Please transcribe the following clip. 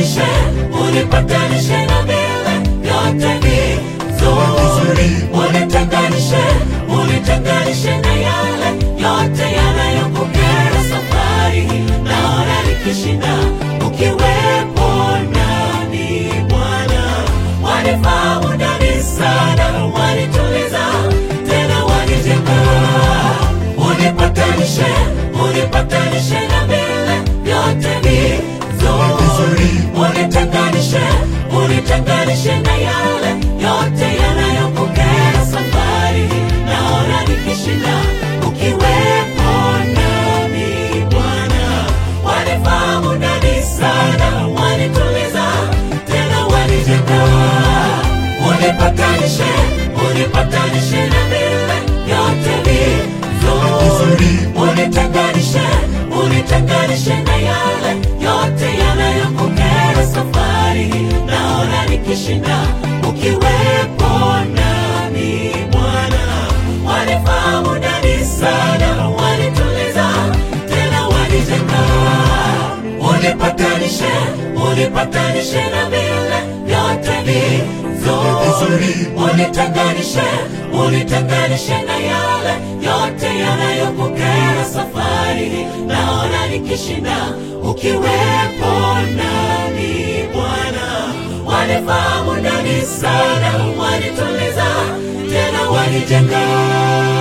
unipatanishe, unipatanishe na vile vyote vizuri, unitenganishe, unitenganishe na yale yote yanayokukera safari hii. Naona nikishinda ukiwepo nami Bwana, wanifahamu ndani sana, wanituliza tena wanijenga, unipatanishe, unipatanishe na vile vyote vizuri, unitenganishe, unitenganishe na yale yote yanayokukera safari hii. Naona nikishinda ukiwepo nami Bwana, wanifahamu ndani sana, wanituliza tena wanijenga, unipatanishe, unipatanishe na vile vyote vizuri, unitenganishe, unitenganishe na yale yote yanayokukera safari hii. Naona nikishinda ukiwepo nami Bwana, wanifahamu ndani sana, wanituliza tena wanijenga, unipatanishe, unipatanishe na vile vyote vizuri, unitenganishe, unitenganishe na yale yote yanayokukera safari hii. Naona nikishinda ukiwepo nami Bwana, wanifahamu ndani sana, wanituliza tena wanijenga